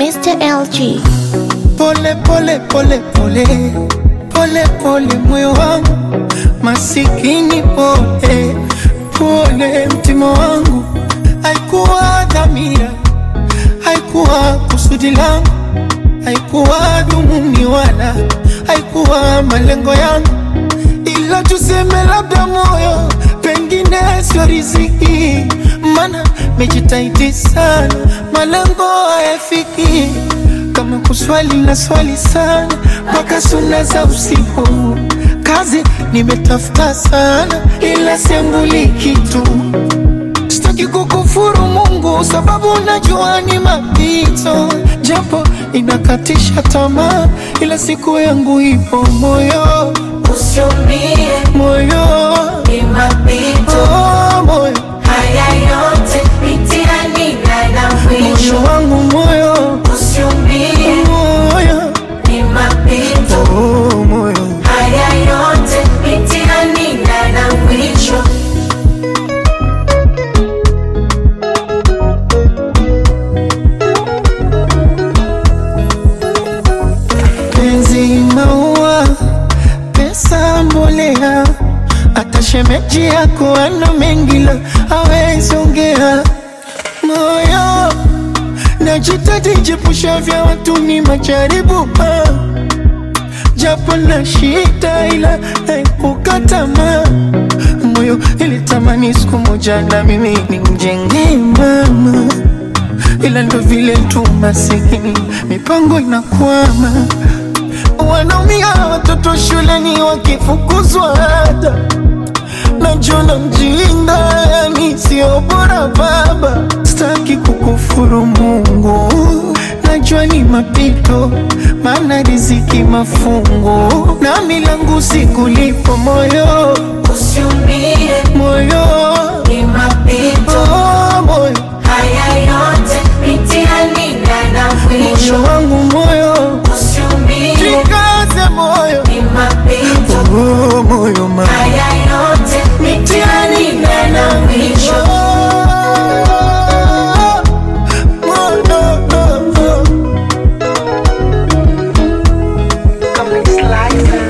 Mr. LG. Pole pole pole pole pole pole, moyo wangu masikini, pole pole, mtima wangu. Haikuwa dhamira, haikuwa kusudi langu, haikuwa dhumuni wala haikuwa malengo yangu, ila tuseme labda moyo pengine sio riziki, mana mejitahidi sana, malengo hayafiki kama kuswali na swali sana mpaka suna za usiku. Kazi nimetafuta sana, ila sembuli kitu. Sitaki kukufuru Mungu sababu najua ni mapito, japo inakatisha tamaa, ila siku yangu ipo. Moyo Usiumie, moyo ni mapito. oh, moyo Haya yote mitihani na na moyo mwisho. wangu moyo Usiumie, moyo ni mapito. oh, moyo Haya yote mitihani na na mwisho. penzi maua, pesa mbolea, hata shemeji yako ana mengi la hawezi ongea. Moyo najitahidi jepusha vya watu ni majaribu ah. japo na shida ila naepuka tamaa. Moyo ilitamani siku moja na mimi nimjengee mama ila ndo vile tu masikini, mipango inakwama, wanaumia watoto shuleni wakifukuzwa ada, najona mjinga, yani sio bora baba. Sitaki kukufuru Mungu, najua ni mapito, maana riziki mafungu, na milangu sikulipo moyo Usiumie, moyo ni mapito. oh, moyo Haya yote mitihani na na mwisho. moyo wangu moyo Usiumie, Jikaze moyo ni mapito. oh, moyo ma Haya yote mitihani na na mwisho. Moyo, oh, oh. Come and slice